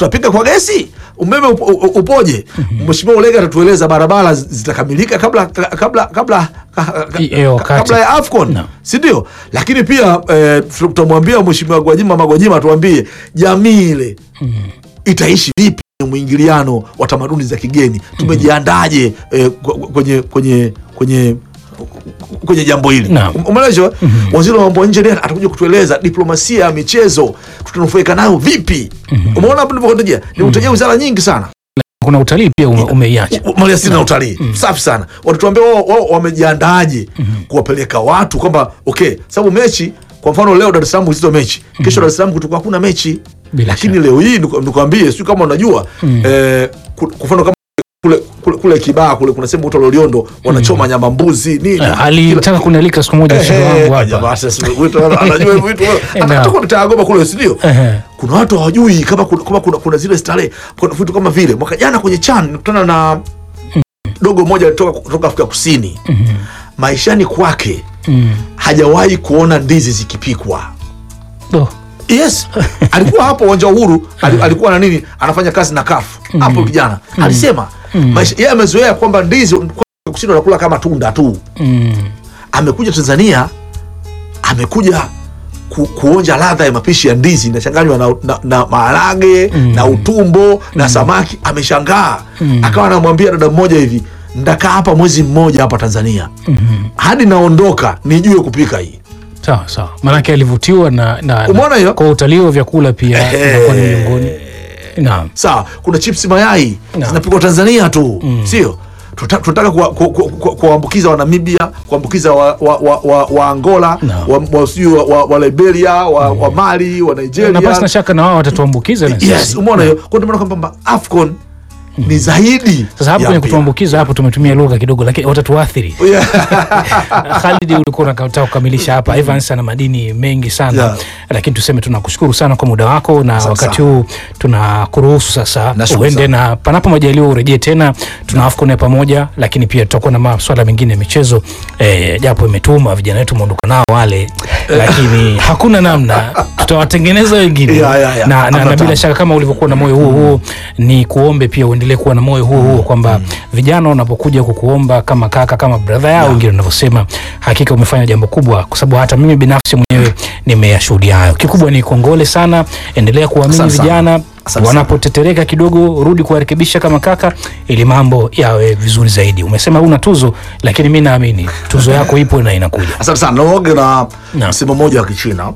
tutapiga kwa gesi umeme upo, u- upoje mheshimiwa ulega atatueleza barabara zi- zitakamilika kabla kabla kabla Hiyo wakati. kabla ya afcon No. si ndio lakini pia eh, tutamwambia mheshimiwa gwajima magwajima tuambie jamii ile itaishi vipi kwenye mwingiliano wa tamaduni za kigeni tumejiandaje eh, kw- kwenye kwenye kwenye kwenye jambo hili Naam. Um- umeelewa waziri wa mambo ya nje naye atakuja kutueleza diplomasia ya michezo tutanufaika nayo vipi umeona hapo nilivyokutajia nimekutajia wizara nyingi sana kuna utalii pia ume, umeiacha U- maliasili na utalii safi sana watatuambia wao wao wamejiandaje kuwapeleka watu kwamba okay sababu mechi kwa mfano leo dar es salaam hizo mechi kesho dar es salaam kutokuwa hakuna mechi Bila lakini shaka. leo hii niku- nikwambie sio kama unajua eh, ku- kwa mfano kama kule, kule, kule kibaa kule kuna sehemu uto loliondo wanachoma nyama mbuzi nini Eh, alitaka kunialika siku moja mshauri wangu hapa jamaa sasa wito anajua vitu Eh, hata kwa mtaagoma kule si ndio Ehe. kuna watu hawajui kama kuna, kama kuna, kuna zile starehe kuna vitu kama vile mwaka jana kwenye chan nikutana na dogo moja kutoka kutoka Afrika Kusini maishani kwake Mm. hajawahi kuona ndizi zikipikwa Oh. yes alikuwa hapo uwanja wa uhuru ali- alikuwa na nini anafanya kazi na kafu hapo kijana alisema maisha yeye amezoea kwamba ndizi kwa kusini wanakula kama tunda tu Mm. amekuja tanzania amekuja ku, kuonja ladha ya mapishi ya ndizi inachanganywa na, na, na maharage na utumbo na samaki ameshangaa akawa anamwambia dada mmoja hivi ndakaa hapa mwezi mmoja hapa tanzania hadi naondoka nijue kupika hii sawa sawa maanake alivutiwa na, na, Umeona hiyo? na kwa utalii wa vyakula pia Ehe. inakuwa ni miongoni naam sawa kuna chips mayai Naam. zinapikwa tanzania tu sio Tuta- tunataka kuwaambukiza ku, ku, ku, kuwaambukiza wa namibia kuambukiza wa, wa, wa, wa, wa angola Naam. wa, wa, sijui wa, wa, wa liberia wa, wa mali wa na nigeria basi na shaka na wao watatuambukiza na yes sisi. umeona hiyo kwa ndio maana kwamba afcon ni zaidi sasa hapo ya kwenye mpira. kutuambukiza hapo tumetumia lugha kidogo lakini watatuathiri Yeah. Khalid ulikuwa unataka kukamilisha hapa Evans ana madini mengi sana Yeah. lakini tuseme tunakushukuru sana kwa muda wako na Asante wakati sana. huu tunakuruhusu sasa Nashukuru uende sana. na panapo majaliwa urejee tena tuna AFCON ya pamoja lakini pia tutakuwa na maswala mengine ya michezo eh, japo imetuma vijana wetu muondoka nao wale lakini hakuna namna tutawatengeneza wengine Yeah, yeah, yeah. na, na, na Hamna bila tabu. shaka kama ulivyokuwa na moyo huo huo ni kuombe pia uendelee kuwa na moyo huo huo kwamba vijana wanapokuja kukuomba kama kaka kama brother yao wengine wanavyosema hakika umefanya jambo kubwa kwa sababu hata mimi binafsi mwenyewe nimeyashuhudia hayo kikubwa ni kongole sana endelea kuamini Asante sana. vijana Asante sana. wanapotetereka kidogo rudi kuwarekebisha kama kaka ili mambo yawe vizuri zaidi umesema una tuzo lakini mi naamini tuzo yako ipo na inakuja asante sana naoge na Naam. msemo mmoja wa kichina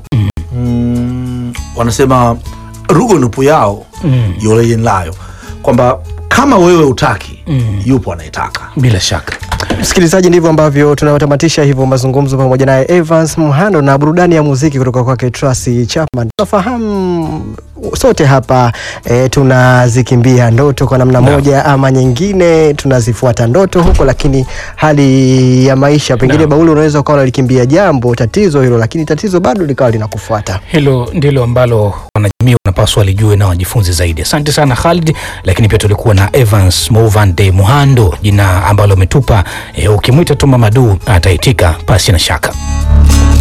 mm, wanasema rugo nupu yao Mm. yoleyenlayo kwamba kama wewe utaki yupo anayetaka bila shaka Msikilizaji, ndivyo ambavyo tunatamatisha hivyo mazungumzo pamoja naye Evans Mhando na burudani ya muziki kutoka kwake Tracy Chapman. Tunafahamu sote hapa e, tunazikimbia ndoto kwa namna moja ama nyingine, tunazifuata ndoto huko, lakini hali ya maisha pengine, Naam. Bauli, unaweza ukawa unalikimbia jambo tatizo hilo, lakini tatizo bado likawa linakufuata. hilo ndilo ambalo wanajamii wanapaswa walijue na wajifunze zaidi asante sana Khalid lakini pia tulikuwa na Evans Movande Muhando jina ambalo umetupa e, ukimwita tu Mamadu ataitika pasi na shaka